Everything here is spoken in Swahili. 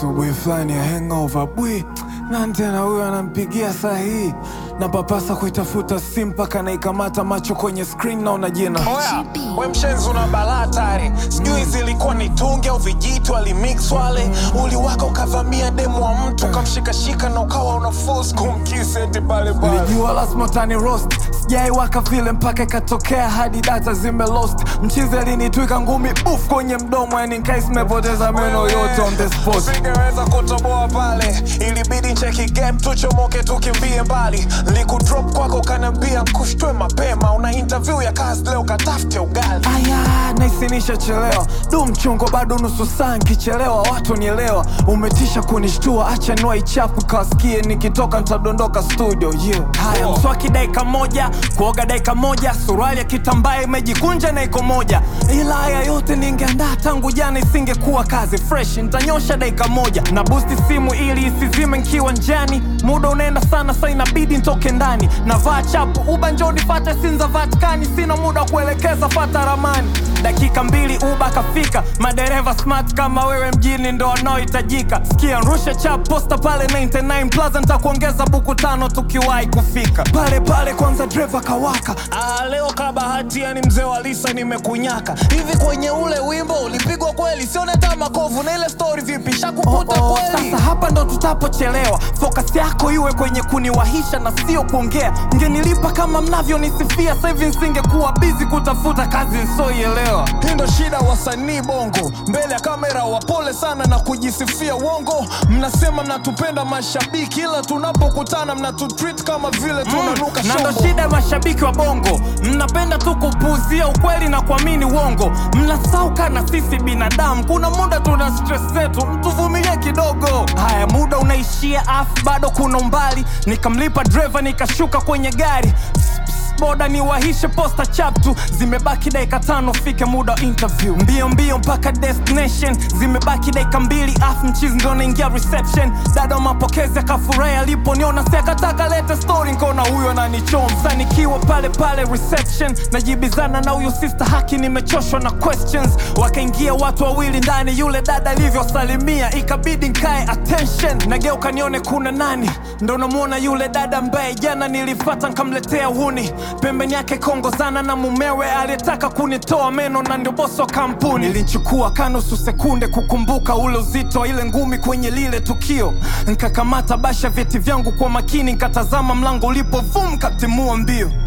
asubuhi fulani ya hangover bwi nani tena huyo anampigia saa hii na papasa kuitafuta simu mpaka naikamata macho kwenye screen naona jina Oya, we mshenzi una balaa tare, sijui zilikuwa ni tungi au vijitu alimix wale, uliwaka ukavamia demu wa mtu ukamshikashika na ukawa una force kumkisi eti pale pale. Nilijua lazima utani roast sijai waka vile mpaka ikatokea hadi data zime lost mchizi alinitwika ngumi buf kwenye mdomo yani nkai simepoteza meno yote on the spot Usingeweza kutoboa pale, ilibidi ncheki game tuchomoke tukimbie mbali. Likudrop kwako ukaniambia kushtwe mapema, una interview ya kazi leo katafute ugali. aya naisinisha chelewa du mchongo bado nusu saa nkichelewa watu nielewa umetisha kunishtua acha nua ichapu kawasikie nikitoka ntadondoka studio yeah. haya Oh. mswaki dakika moja kuoga dakika moja suruali ya kitambaa imejikunja na iko moja ila haya yote ningeandaa tangu jana isingekuwa kazi fresh ntanyosha dakika moja na busti simu ili isizime nkiwa njani muda unaenda sana sa inabidi ntoke ndani navaa chapu uba njoni fata sinza vatikani sina muda wa kuelekeza fata ramani dakika mbili uba kafika madereva smart kama wewe mjini ndo wanaohitajika sikia rusha chap posta pale 99 plaza ntakuongeza buku tano tukiwahi kufika pale pale kwanza dreva kawaka Ah, leo kabahati yani mzee wa Lisa nimekunyaka hivi kwenye ule wimbo ulipigwa kweli sione hata makovu na ile story vipi shakukuta Oh, oh, kweli sasa hapa ndo tutapochelewa focus yako iwe kwenye kuniwahisha na sio kuongea mngenilipa kama mnavyonisifia sasa hivi nsingekuwa bizi kutafuta kazi nsioielewa hii ndo shida wasanii bongo mbele ya kamera wapole sana na kujisifia uongo mnasema mnatupenda mashabiki ila tunapokutana mnatutreat kama vile tunanuka na ndo shombo shida ya mashabiki wa bongo mnapenda tu kupuuzia ukweli na kuamini uongo mnasauka na sisi binadamu kuna muda tuna stress zetu mtuvumilie kidogo haya muda unaishia afu bado kuna umbali nikamlipa dreva nikashuka kwenye gari Pss, pss, boda niwahishe posta chaptu zimebaki dakika tano fike muda wa interview mbio mbio mpaka destination zimebaki dakika mbili afu mchizi ndo naingia reception dada wa mapokezi akafurahi aliponiona si akataka lete story nkaona huyo ananichomsa nikiwa pale pale reception najibizana na huyo sister haki nimechoshwa na questions wakaingia watu wawili ndani yule dada alivyosalimia ikabidi nkae attention nageuka nione kuna nani ndo namwona yule dada ambaye jana nilifata nkamletea huni pembeni yake kongozana na mumewe aliyetaka kunitoa meno na ndio bosi wa kampuni nilichukua kanusu sekunde kukumbuka ule uzito wa ile ngumi kwenye lile tukio nkakamata basha vyeti vyangu kwa makini nkatazama mlango ulipo vum katimua mbio